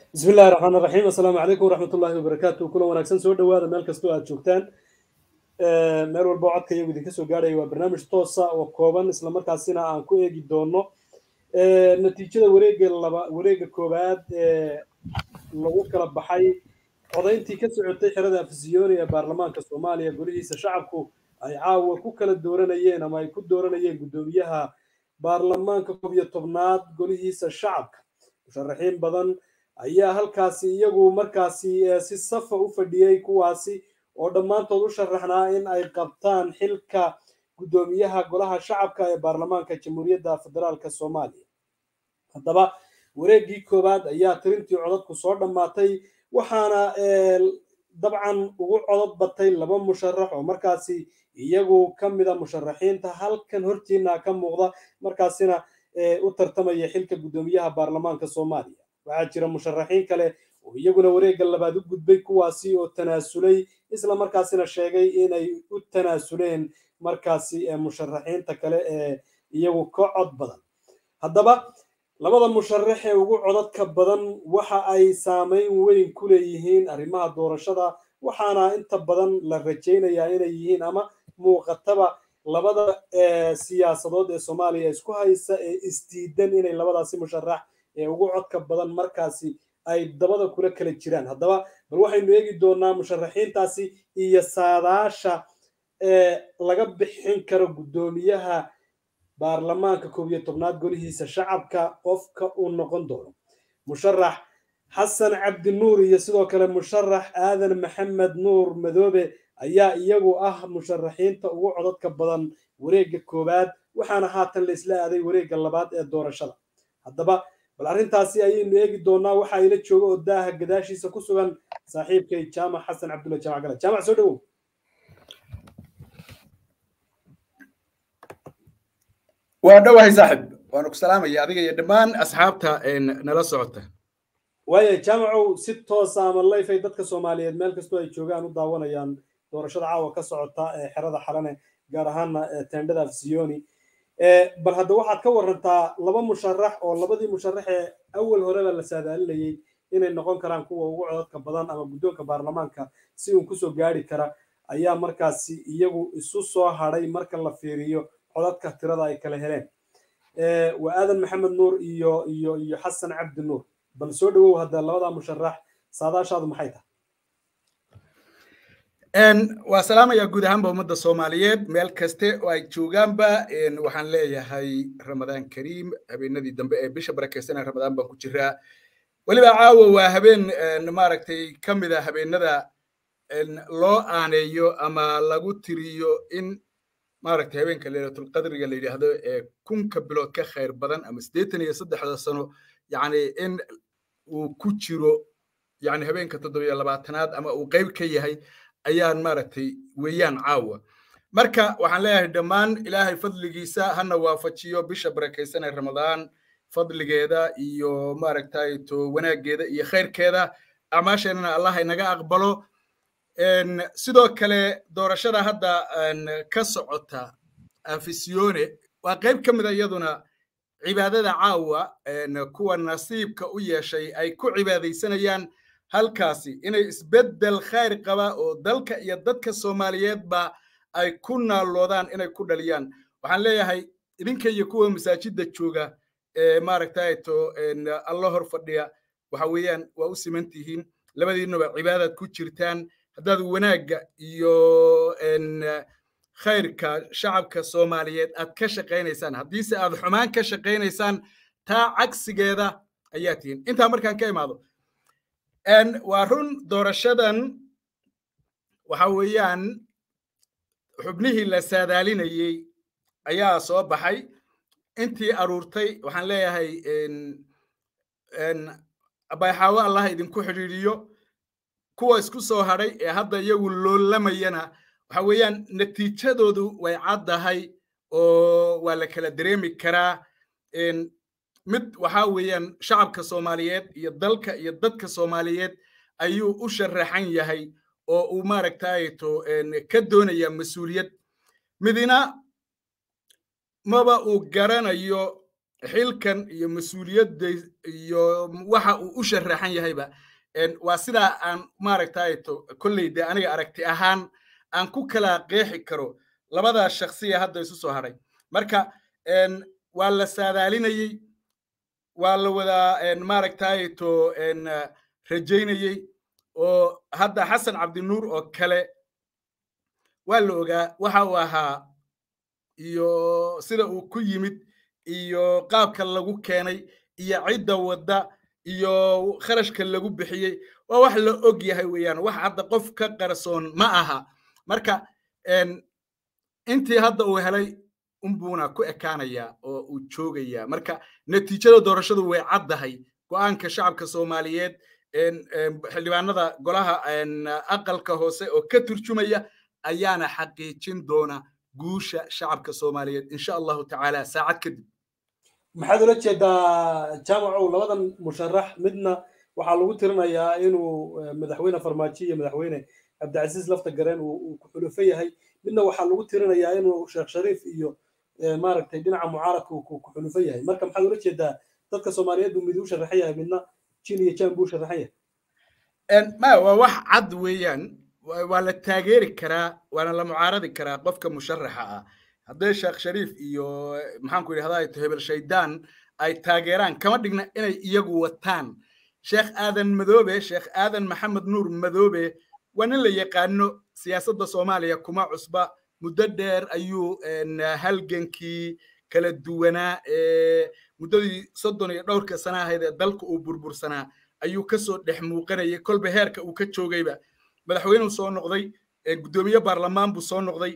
bismi illahi raxmaan raxiim assalaamu calaykum waraxmat ullahi wabarakaatu kulan wanaagsan soo dhowaada meel kastoo aad joogtaan meel walba codka iyagu idinka soo gaadhaya waa barnaamij toosa oo kooban islamarkaasina aan ku eegi doono natiijada wareega laba wareega koowaad ee lagu kala baxay codayntii ka socotay xerada afisiyoni ee baarlamaanka soomaaliya golihiisa shacabku ay caawa ku kala dooranayeen ama ay ku dooranayeen guddoomiyaha baarlamaanka koob iyo tobnaad golihiisa shacabka musharaxiin badan ayaa halkaasi iyagu markaasi si safa u fadhiyey kuwaasi oo dhammaantood u sharaxnaa in ay qabtaan xilka guddoomiyaha golaha shacabka ee baarlamaanka jamhuuriyadda federaalka soomaaliya haddaba wareeggii koowaad ayaa tirintii codadku soo dhammaatay waxaana dabcan ugu codod batay laba musharax oo markaasi iyagu ka mida musharaxiinta halkan hortiina ka muuqda markaasina u tartamaya xilka guddoomiyaha baarlamaanka soomaaliya waxaa jira musharaxiin kale oo iyaguna wareegga labaad u gudbay kuwaasi oo tanaasulay isla markaasina sheegay inay u tanaasuleen markaasi musharaxiinta kale ee iyagu ka cod badan haddaba labada musharax ee ugu codadka badan waxa ay saameyn weyn ku leeyihiin arrimaha doorashada waxaana inta badan la rajaynayaa inay yihiin ama muuqataba labada siyaasadood ee soomaaliya isku haysa ee isdiidan inay labadaasi musharax ee ugu codka badan markaasi ay dabada kula kala jiraan haddaba bal waxaynu eegi doonaa musharaxiintaasi iyo saadaasha ee laga bixin karo guddoomiyaha baarlamaanka koob iyo tobnaad golihiisa shacabka qofka uu noqon doono musharax xasan cabdi nuur iyo sidoo kale musharax aadan maxamed nuur madoobe ayaa iyagu ah musharaxiinta ugu codadka badan wareegga koowaad waxaana haatan la isla aaday wareegga labaad ee doorashada haddaba bal arrintaasi ayaynu eegi doonaa waxa ila jooga oo daaha gadaashiisa ku sugan saaxiibkay jaamac xasan cabdulla jaamac gala jaamac soo dhowow waa dhowahay saaxib waanu ku salaamaya adiga iyo dhammaan asxaabta nala socota waaya jaamacow si toosa ama layf ay dadka soomaaliyeed meel kastoo ay joogaan u daawanayaan doorashada caawa ka socota ee xerada xalane gaar ahaana tendhada afsiyoni bal hadda waxaad ka warantaa laba musharax oo labadii musharax ee awal horeba la saadaalinayay inay noqon karaan kuwa ugu codadka badan ama guddoonka baarlamaanka si uun kusoo gaari kara ayaa markaasi iyagu isu soo hadhay marka la fiiriyo codadka tirada ay kala heleen waa aadan maxamed nuur iyo iyo iyo xasan cabdi nuur bal soo dhowow hadda labada musharax saadaashaadu maxay tahay waa salaamaya guud ahaanba ummadda soomaaliyeed meel kaste oo ay joogaanba waxaan leeyahay ramadaan kariim habeenadii dambe ee bisha barakeysanee ramadaan baan ku jiraa weliba caawa waa habeen maaragtay ka mid a habeenada loo aaneeyo ama lagu tiriyo in maaragtay habeenka leylatulqadriga la yidhaahdo ee kunka bilood ka khayr badan ama siddeetan iyo saddexda sano yacni in uu ku jiro yacni habeenka toddobiyo labaatanaad ama uu qayb ka yahay ayaan maaragtay weeyaan caawa marka waxaan leeyahay dhammaan ilaahay fadligiisa hana waafajiyo bisha barakaysan ee ramadaan fadligeeda iyo maaragtay to wanaaggeeda iyo khayrkeeda acmaasheenana allah inaga aqbalo sidoo kale doorashada hadda ka socota afisione waa qayb ka mida iyaduna cibaadada caawa kuwa nasiibka u yeeshay ay ku cibaadaysanayaan halkaasi inay isbeddel khayr qaba oo dalka iyo dadka soomaaliyeedba ay ku naalloodaan inay ku dhaliyaan waxaan leeyahay idinka iyo kuwa masaajidda jooga ee maaragtay to alla hor fadhiya waxa weeyaan waa u siman tihiin labadiinuba cibaadaad ku jirtaan haddaad wanaagga iyo khayrka shacabka soomaaliyeed aad ka shaqaynaysaan haddiise aad xumaan ka shaqaynaysaan taa cagsigeeda ayaa tihiin intaa markaan ka imaado waa run doorashadan waxa weeyaan xubnihii la saadaalinayey ayaa soo baxay intii aruurtay waxaan leeyahay bayxaawo allah idinku xidhiidhiyo kuwa isku soo hadhay ee hadda iyagu loolamayana waxa weeyaan natiijadoodu way caddahay oo waa la kala dareemi karaa mid waxa weeyaan shacabka soomaaliyeed iyo dalka iyo dadka soomaaliyeed ayuu u sharaxan yahay oo uu maaragtay to ka doonaya mas-uuliyad midina maba uu garanayo xilkan iyo mas-uuliyadda iyo waxa uu u sharaxan yahayba waa sidaa aan maaragtayto kolley dee aniga aragti ahaan aan ku kala qeexi karo labadaa shaksiya hadda isu soo hadhay marka waa la saadaalinayey waa la wadaa maaragtayto rajaynayey oo hadda xasan cabdinuur oo kale waa la ogaa waxa uu ahaa iyo sida uu ku yimid iyo qaabka lagu keenay iyo cidda wadda iyo kharashka lagu bixiyey waa wax la og yahay weeyaan wax hadda qof ka qarsoon ma aha marka intii hadda uu helay unbuuna ku ekaanayaa oo uu joogayaa marka natiijada doorashadu way caddahay go'aanka shacabka soomaaliyeed xildhibaanada golaha aqalka hoose oo ka turjumaya ayaana xaqiijin doona guusha shacabka soomaaliyeed insha allahu tacaala saacad kadib maxaad ula jeedaa jaamacow labadan musharax midna waxaa lagu tirinayaa inuu madaxweyne farmaajo iyo madaxweyne cabdicasiis lafta gareen uu ku xulufo yahay midna waxaa lagu tirinayaa inuu sheekh shariif iyo maaragtay dhinaca mucaaradka uu ku xulufo yahay marka maxaad ula jeedaa dadka soomaaliyeed buu mid u sharaxan yahay midna jin iyo jaan buu sharaxan yahay ma waa wax cad weeyaan waa la taageeri karaa waana la mucaaradi karaa qofka musharaxa ah haddee sheekh shariif iyo maxaanku yidhahdaa hebel shaydaan ay taageeraan kama dhigna inay iyagu wataan sheekh aadan madoobe sheekh aadan maxamed nuur madoobe waa nin la yaqaano siyaasadda soomaaliya kuma cusba muddo dheer ayuu halgankii kala duwanaa muddadii soddon iyo dhowrka sana ahayd ee dalka uu burbursanaa ayuu kasoo dhex muuqanayay kolba heerka uu ka joogayba madaxweynuu soo noqday guddoomiye baarlamaan buu soo noqday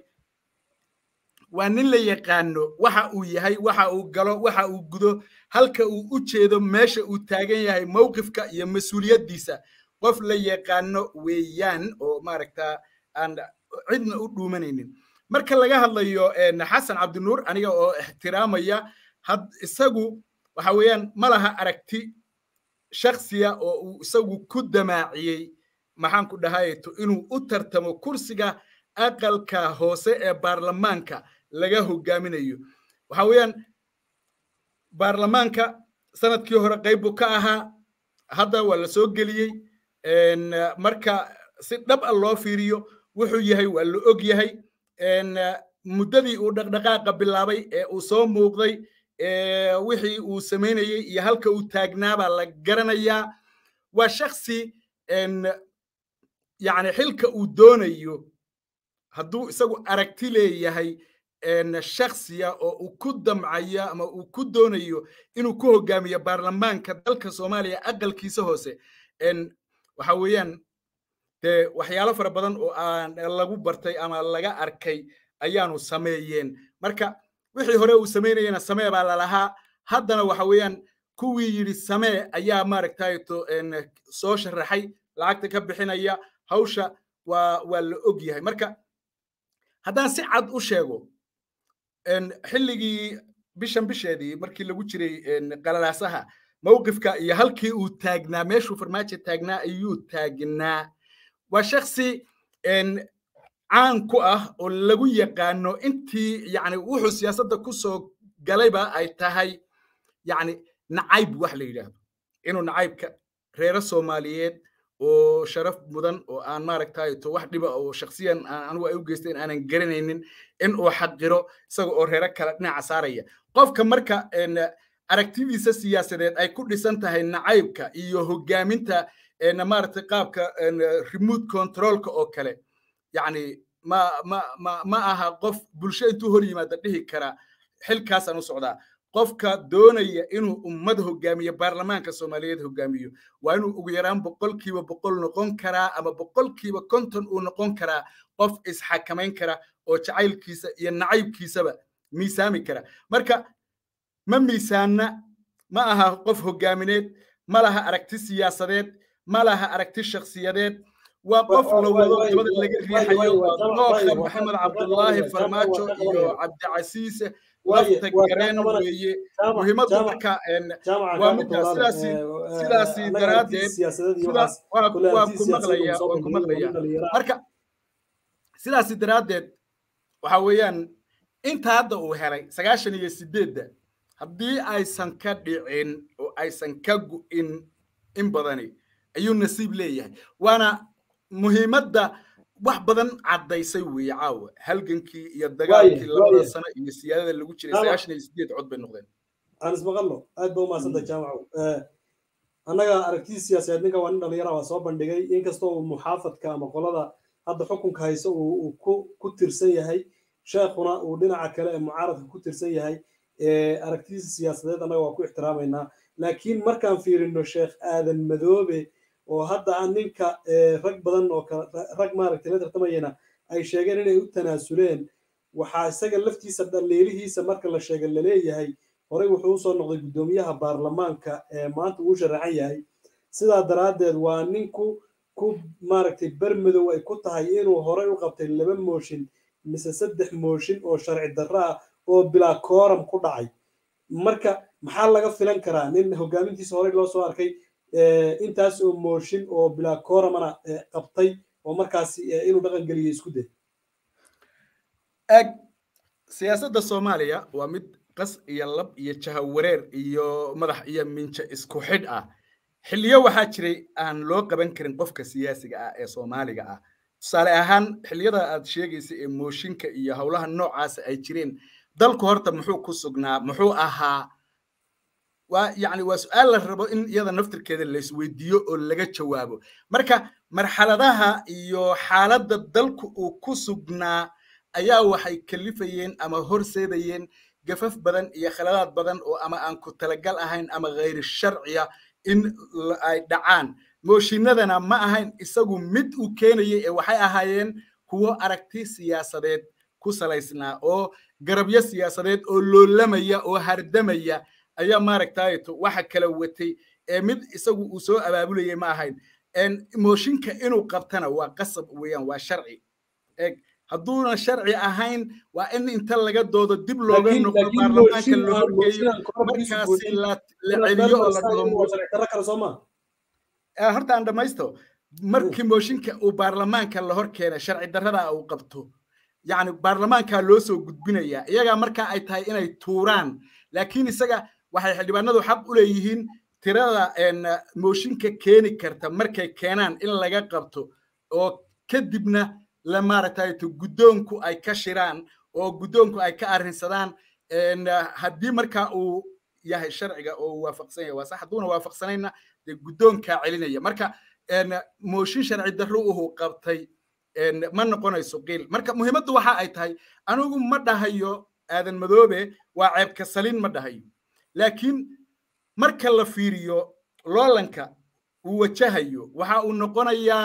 waa nin la yaqaano waxa uu yahay waxa uu galo waxa uu gudo halka uu u jeedo meesha uu taagan yahay mowqifka iyo mas-uuliyaddiisa qof la yaqaano weeyaan oo maaragta aan cidna u dhuumanaynin marka laga hadlayo xasan cabdinuur aniga oo ixtiraamaya had isagu waxa weeyaan ma laha aragti shaksiya oo uu isagu ku damaaciyey maxaan ku dhahayto inuu u tartamo kursiga aqalka hoose ee baarlamaanka laga hogaaminayo waxa weeyaan baarlamaanka sanadkii hore qayb buu ka ahaa hadda waa la soo geliyey marka si dhab a loo fiiriyo wuxuu yahay waa la og yahay muddadii uu dhaqdhaqaaqa bilaabay ee uu soo muuqday wixii uu samaynayey iyo halka uu taagnaa baa la garanayaa waa shaksi yani xilka uu doonayo hadduu isagu aragti leeyahay shaksiya oo uu ku damcayo ama uu ku doonayo inuu ku hogaamiyo baarlamaanka dalka soomaaliya aqalkiisa hoose waxa weeyaan dee waxyaalo fara badan oo aan lagu bartay ama laga arkay ayaanu sameeyeen marka wixii hore uu samaynayena samee baa lalahaa haddana waxa weeyaan kuwii yidhi samee ayaa maaragtayto soo sharaxay lacagta ka bixinaya hawsha waa waa la og yahay marka haddaan si cad u sheego xilligii bishan bisheedii markii lagu jiray qalalaasaha mowqifka iyo halkii uu taagnaa meeshuu farmaajo taagnaa ayuu taagnaa waa shaksi caan ku ah oo lagu yaqaano intii yani wuxuu siyaasadda ku soo galayba ay tahay yani nacayb wax la yidhaahdo inuu nacaybka reero soomaaliyeed oo sharaf mudan oo aan maaragtay to wax dhiba oo shaksiyan anigu ay u geysteen aanan garanaynin in uu xaqiro isaga oo reero kale dhinaca saaraya qofka marka aragtidiisa siyaasadeed ay ku dhisan tahay nacaybka iyo hogaaminta maaragtay qaabka remote controlka oo kale yani ma ma ma ma aha qof bulsho intuu hor yimaada dhihi kara xilkaasaan u socdaa qofka doonaya inuu ummad hogaamiyo baarlamaanka soomaaliyeed hogaamiyo waa inuu ugu yaraan boqolkiiba boqol noqon karaa ama boqolkiiba konton uu noqon karaa qof isxakamayn kara oo jacaylkiisa iyo nacaybkiisaba miisaami kara marka ma miisaanna ma aha qof hogaamineed ma laha aragti siyaasadeed ma laha aragti shakhsiyadeed waa qof la wado dabada laga riixayo nooka maxamed cabdullaahi farmaajo iyo cabdicasiise lafta gareen weeye muhiimaddu marka waa middaa sidaasi sidaasi daraaddeed waa ku maqlaya waa ku maqlaya marka sidaasi daraaddeed waxa weeyaan inta hadda uu helay sagaashan iyo sideedda haddii aysan ka dhicin oo aysan ka gu'in in badani ayuu nasiib leeyahay waana muhiimadda wax badan caddaysay weeye caawa halgankii iyo dagaalkii labada sano iyo siyaadada lagu jiray sagaashan iyo sideed cod bay noqdeen aan ismaqalno aad ba umahadsantay jaamacow annaga aragtidii siyaasadeed ninka waa nin dhalinyara waa soo bandhigay inkastoo uu muxaafadka ama qolada hadda xukunka hayso uu ku tirsan yahay sheekhuna uu dhinaca kale ee mucaaradka ku tirsan yahay aragtidiisa siyaasadeed annaga waa ku ixtiraamaynaa laakiin markaan fiirino sheekh aadan madoobe oo hadda aan ninka rag badan oo rag maaragtay la tartamayana ay sheegeen inay u tanaasuleen waxaa isaga laftiisa dhaliilihiisa marka la sheega laleeyahay horey wuxuu usoo noqday guddoomiyaha baarlamaanka ee maanta uu sharaxan yahay sidaa daraaddeed waa ninku ku maaragtay bermadow ay ku tahay inuu horey u qabtay laba mooshin mise saddex mooshin oo sharci darro ah oo bilaa kooram ku dhacay marka maxaa laga filan karaa nin hogaamintiisa horey loo soo arkay intaas oo mooshin oo bilaa kooramana qabtay oo markaasi inuu dhaqan geliyo isku day eg siyaasadda soomaaliya waa mid qas iyo lab iyo jahawareer iyo madax iyo minjo isku xidh ah xilliyo waxaa jiray aan loo qaban karin qofka siyaasiga ah ee soomaaliga ah tusaale ahaan xilliyada aad sheegaysa ee mooshinka iyo howlaha noocaasa ay jireen dalku horta muxuu ku sugnaa muxuu ahaa waa yacni waa su-aal la rabo in iyada naftirkeeda la isweydiiyo oo laga jawaabo marka marxaladaha iyo xaaladda dalku uu ku sugnaa ayaa waxay kalifayeen ama horseedayeen gafaf badan iyo khaladaad badan oo ama aan ku talagal ahayn ama khayr sharciya in ay dhacaan mooshinadana ma ahayn isagu mid uu keenayay ee waxay ahaayeen kuwo aragti siyaasadeed ku salaysnaa oo garabyo siyaasadeed oo loolamaya oo hardamaya ayaa maaragtayto waxa kala watay ee mid isagu uu soo abaabulayay ma ahayn mooshinka inuu qabtana waa qasab weeyaan waa sharci eeg hadduuna sharci ahayn waa in inta laga doodo dib looga noqdo baarlamaanka la horgeeyo markaasi la celiyo oo la dhaho horta aan dhamaysto markii mooshinka uu baarlamaanka la hor keenay sharci darrada uu qabto yacni baarlamaankaa loo soo gudbinayaa iyagaa markaa ay tahay inay tuuraan laakiin isaga waxay xildhibaanadu xaq u leeyihiin tirada mooshinka keeni karta markay keenaan in laga qabto oo kadibna la maaragtayto guddoonku ay ka shiraan oo guddoonku ay ka arrinsadaan haddii markaa uu yahay sharciga oo uu waafaqsan yahay waa sax hadduuna waafaqsanayna dee guddoonkaa celinaya marka mooshin sharci darro uhu qabtay ma noqonayso qiil marka muhiimaddu waxa ay tahay anigu ma dhahayo aadan madoobe waa ceebka salin ma dhahayo laakiin marka la fiiriyo loolanka uu wajahayo waxa uu noqonayaa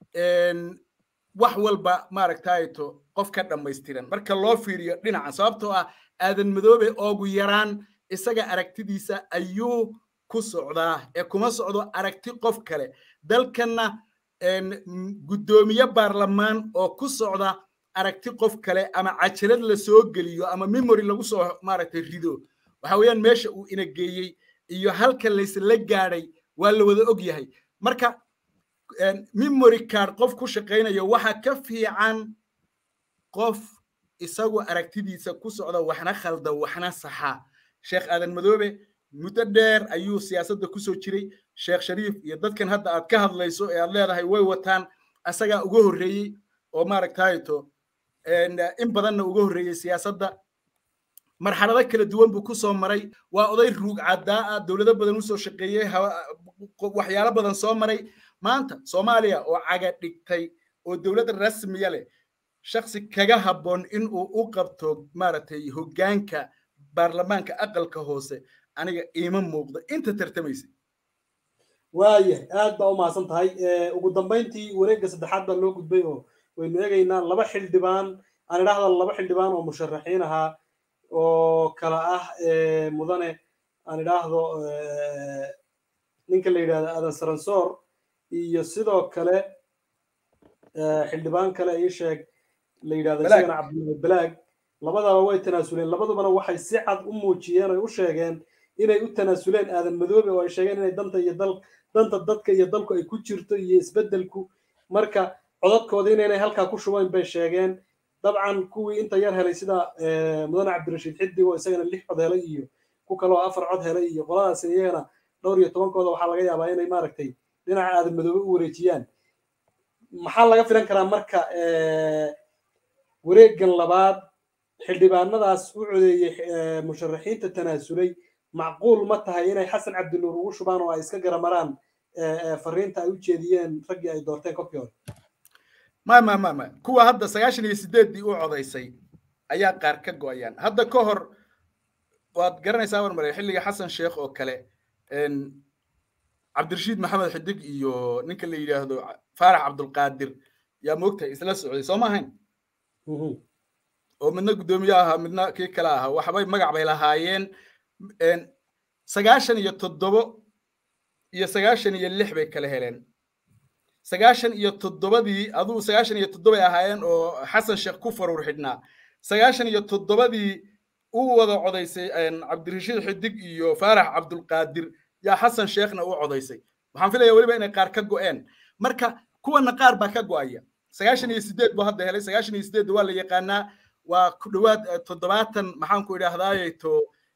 wax walba maaragtayto qof ka dhammaystiran marka loo fiiriyo dhinacan sababtoo ah aadan madoobe oogu yaraan isaga aragtidiisa ayuu ku socdaa ee kuma socdo aragti qof kale dalkanna guddoomiye baarlamaan oo ku socda aragti qof kale ama cajalad la soo geliyo ama memory lagu soo maaragtay rido waxa weeyaan meesha uu ina geeyey iyo halka laysla gaadhay waa la wada og yahay marka memory card qof ku shaqaynayo waxa ka fiican qof isagu aragtidiisa ku socda waxna khalda waxna saxa sheekh aadan madoobe muddo dheer ayuu siyaasadda kusoo jiray sheekh shariif iyo dadkan hadda aad ka hadlayso ee aad leedahay way wataan asagaa uga horreeyey oo maaragtayto in badanna uga horreeyey siyaasadda marxalado kala duwan buu kusoo maray waa oday ruug caddaa ah dowlado badan usoo shaqeeyey waxyaalo badan soo maray maanta soomaaliya oo caga dhigtay oo dowlad rasmiya leh shaksi kaga habboon in uu u qabto maaragtay hoggaanka baarlamaanka aqalka hoose aniga iima muuqdo inta tartamaysa waaya aad baa u mahadsan tahay ugu dambayntii wareegga saddexaad baa loo gudbay oo waynu eegaynaa laba xildhibaan aan idhaahda laba xildhibaan oo musharaxiin ahaa oo kala ah mudane aan idhaahdo ninka la yidhahdo adan saransoor iyo sidoo kale xildhibaan kale ii sheeg la yidhahdo isagana cabdulahi balaag labadaba way tanaasuleen labadubana waxay si cad u muujiyeen oy u sheegeen inay u tanaasuleen aadan madoobe oo ay sheegeen inay danta iyo dal danta dadka iyo dalku ay ku jirto iyo isbeddelku marka codadkooda inaynay halkaa ku shubayn bay sheegeen dabcan kuwii inta yar helay sida mudane cabdirashiid xiddig oo isagana lix cod helay iyo ku kaloo afar cod helay iyo qoladaas iyagana dhowr iyo tobankooda waxaa laga yaabaa inay maaragtay dhinaca aadan madoobe u wareejiyaan maxaa laga filan karaa marka wareegan labaad xildhibaanadaas u codeeyey musharaxiinta tanaasulay macquul ma tahay inay xasan cabdinuur ugu shubaan oo ay iska garamaraan fariinta ay u jeediyeen raggii ay doorteen kolkii hore ma ma ma ma kuwa hadda sagaashan iyo sideeddii u codaysay ayaa qaar ka go'ayaan hadda ka hor waad garanaysaa war mare xilliga xasan sheekh oo kale cabdirashiid maxamed xidig iyo ninka la yidhaahdo faarax cabdulqaadir yaa moogtahay isla socday soo ma ahayn oo midna guddoomiye ahaa midna kii kale ahaa waxbay magac bay lahaayeen sagaashan iyo toddobo iyo sagaashan iyo lix bay kala heleen sagaashan iyo toddobadii aduu sagaashan iyo toddobay ahaayeen oo xasan sheekh ku faruur xidhnaa sagaashan iyo toddobadii u wada codaysay cabdirashiid xidig iyo faarax cabdulqaadir yaa xasan sheekhna u codaysay waxaan filaya weliba inay qaar ka go'een marka kuwana qaar baa ka go'aya sagaashan iyo sideed buu hadda helay sagaashan iyo sideed waa la yaqaanaa waa ku dhowaad toddobaatan maxaan ku idhaahdaaye to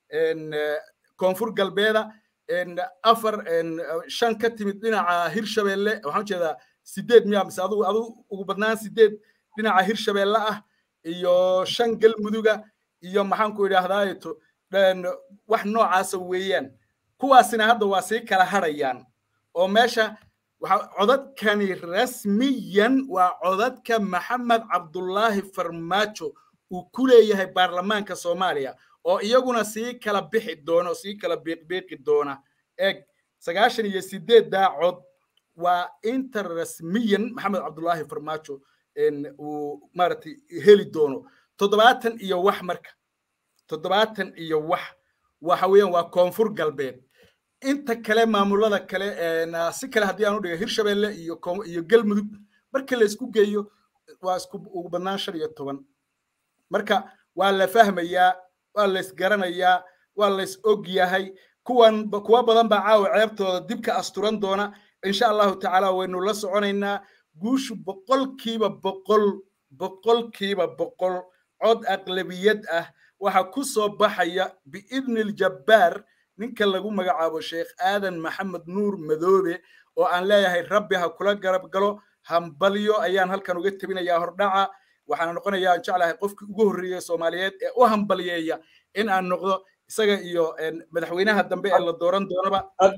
koonfur galbeeda afar shan ka timid dhinaca hirshabeelle waxaan ujeedaa sideed miya mise adu adu ugu badnaan sideed dhinaca hirshabeelle ah iyo shan galmuduga iyo maxaan ku idhaahdaaye to wax noocaasa weeyaan kuwaasina hadda waa sii kala hadhayaan oo meesha codadkani rasmiyan waa codadka maxamed cabdullaahi farmaajo uu ku leeyahay baarlamaanka soomaaliya oo iyaguna sii kala bixi doona oo sii kala biiqbiiqi doona eeg sagaashan iyo sideeddaa cod waa inta rasmiyan maxamed cabdullaahi farmaajo uu maaragtay heli doono toddobaatan iyo wax marka toddobaatan iyo wax waxa weeyaan waa koonfur galbeed inta kale maamulada kale si kale haddii aan u dhiga hirshabeelle iyo iyo galmudug marka la isku geeyo waa isku ugu badnaan shan iyo toban marka waa la fahmayaa waa la isgaranayaa waa la is og yahay kuwan kuwa badan baa caawa ceebtooda dib ka asturan doona insha allahu tacaala waynu la soconaynaa guushu boqolkiiba boqol boqolkiiba boqol cod aqlabiyad ah waxa ku soo baxaya biidni iljabbaar ninka lagu magacaabo sheekh aadan maxamed nuur madoobe oo aan leeyahay rabbi ha kula garab galo hambalyo ayaan halkan uga tebinayaa hordhaca waxaana noqonayaa aan jeclahay qofkii ugu horreeyey soomaaliyeed ee u hambalyeeya in aan noqdo isaga iyo madaxweynaha dambe ee la dooran doonaba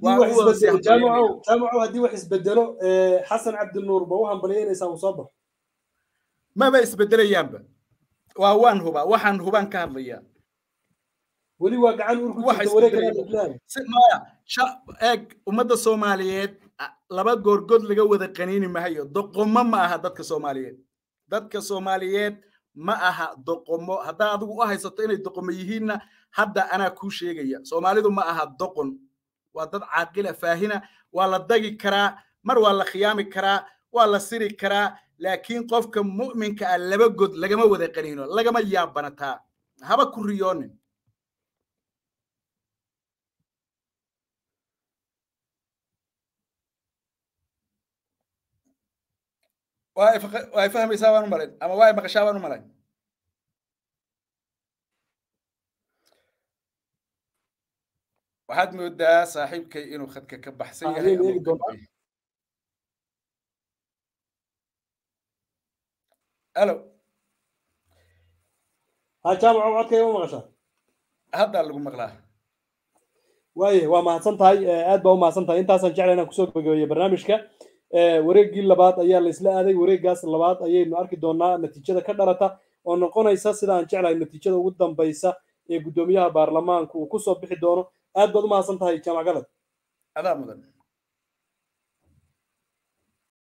jaamacow haddii wax isbedelo xasan cabdinuur ba u hambalyeynaysaa uu soo baxo maba isbedelayaanba waa waan hubaa waxaan hubaan ka hadlayaa weli waa gacan urku jirta wareegmaya eeg ummadda soomaaliyeed laba goorgood laga wada qaniini mahayo doqomo ma aha dadka soomaaliyeed dadka soomaaliyeed ma aha doqomo haddaa adigu u haysato inay doqomo yihiinna hadda anaa kuu sheegaya soomaalidu ma aha doqon waa dad caaqila faahina waa la dagi karaa mar waa la khiyaami karaa waa la siri karaa laakiin qofka mu'minka ah laba god lagama wada qaniino lagama yaabanataa haba ku riyoonin waa fahmaysaa baan u malayn ama waa maqashaa baan u malayn waxaad moodaa saaxiibkay inuu khadka ka baxsan yahay alo ha jaamaco codkayga ma maqashaa haddaa lagu maqlaa waaye waa mahadsan tahay aad baa u mahadsan tahay intaasaan jecla inaan kusoo gabagabeeyo barnaamijka wareeggii labaad ayaa la isla aaday wareeggaas labaad ayaynu arki doonaa natiijada ka dhalata oo noqonaysa sida aan jeclahay natiijada ugu dambaysa ee guddoomiyaha baarlamaanku uu kusoo bixi doono aad baad u mahadsan tahay jaamac galad adaa mudan